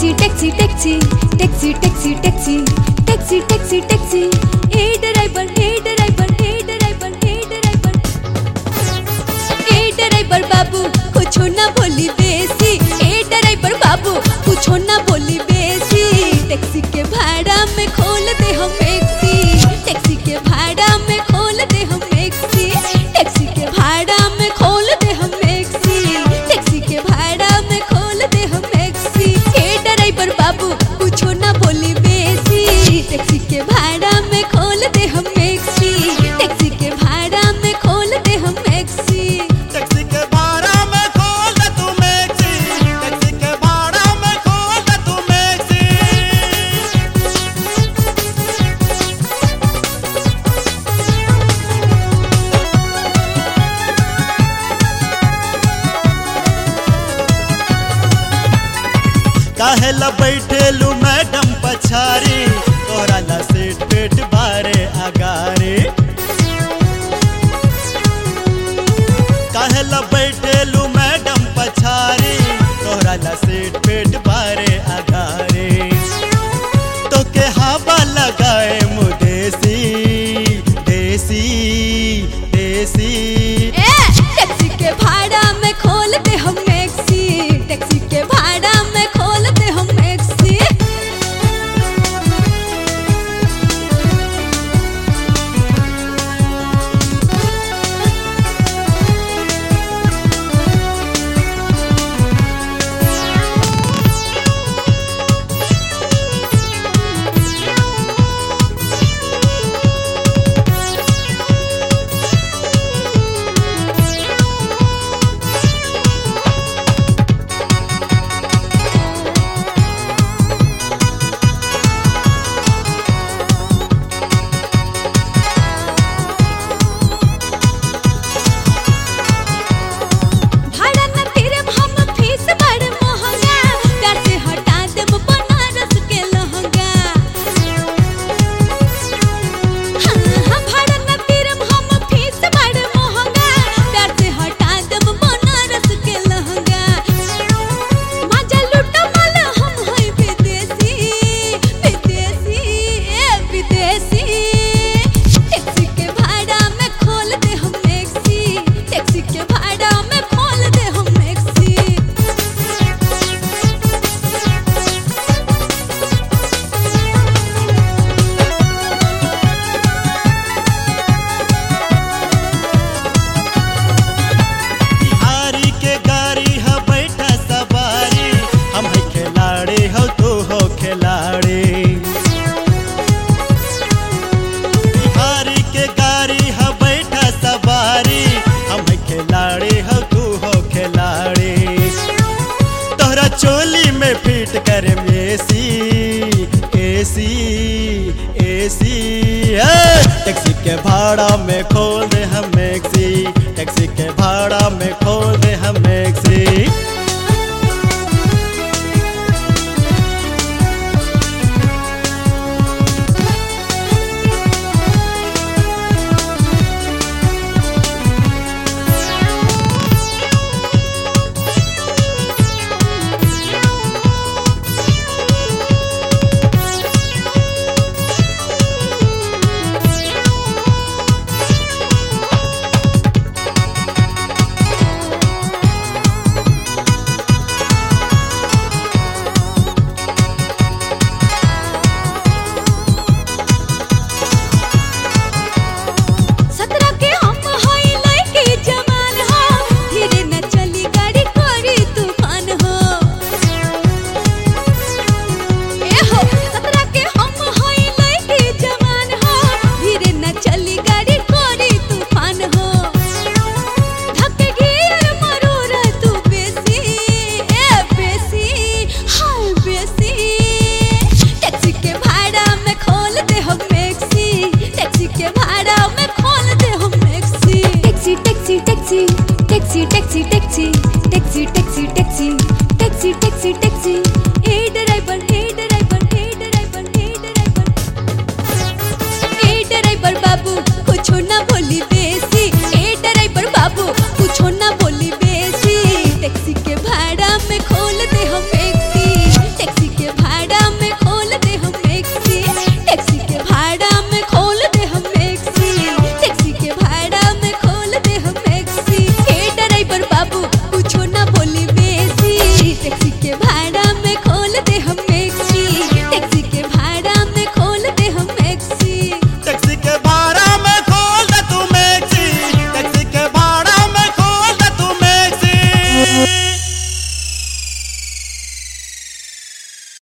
taxi taxi taxi taxi taxi taxi taxi taxi taxi ए driver ए driver ए driver ए ड्राइवर ए ड्राइवर बाबू कुछो ना बोली बेसी ए ड्राइवर बाबू कुछो ना बोली बेसी टैक्सी के भाड़ा में खोल दे हम टैक्सी टैक्सी के भाड़ा में खोल दे हम टैक्सी टैक्सी के भाड़ा में खोल दे हम टैक्सी टैक्सी के भाड़ा में खोल दे हम टैक्सी ए ड्राइवर बाबू कुछो ना बोली बेसी टैक्सी के भाड़ा में खोल दे हम टैक्सी टैक्सी के भाड़ा में खोल दे हम टैक्सी टैक्सी के भाड़ा में खोल दे तू मैक्सी टैक्सी के भाड़ा में खोल दे तू मैक्सी काहे ला बैठेलू मैडम पछारी तोरा ला सीट पेट बारे अगारी काहे ला बैठेलू मैडम पछारी तोरा ला सीट पेट बारे अगारी तो के हवा लगाए मुदेसी देसी देसी ए टैक्सी के भाड़ा में खोल दे हम टैक्सी टैक्सी के भाड़ा में खोल दे हम टैक्सी भाड़ा न तेरे हम फीस बड़ महंगा प्यार से हटा देब बनारस के लहंगा हाँ, हाँ, भाड़ा न तेरे हम फीस बड़ महंगा प्यार से हटा देब बनारस के लहंगा मजा लूटो माल हम है विदेशी विदेशी ए विदेशी टैक्सी के भाड़ा में खोल दे हम टैक्सी टैक्सी के भाड़ा में खोल दे हम टैक्सी बिहारी के गाड़ी ह बैठा सवारी हम है खिलाड़ी हो तू हो खिलाड़ी बिहारी के गाड़ी ह बैठा सवारी हम है खिलाड़ी हो तू हो खिलाड़ी तोहरा चोली में फिट कर एसी एसी एसी टैक्सी के भाड़ा में खोल दे हम मैक्सी टैक्सी के भाड़ा में खोल दे हम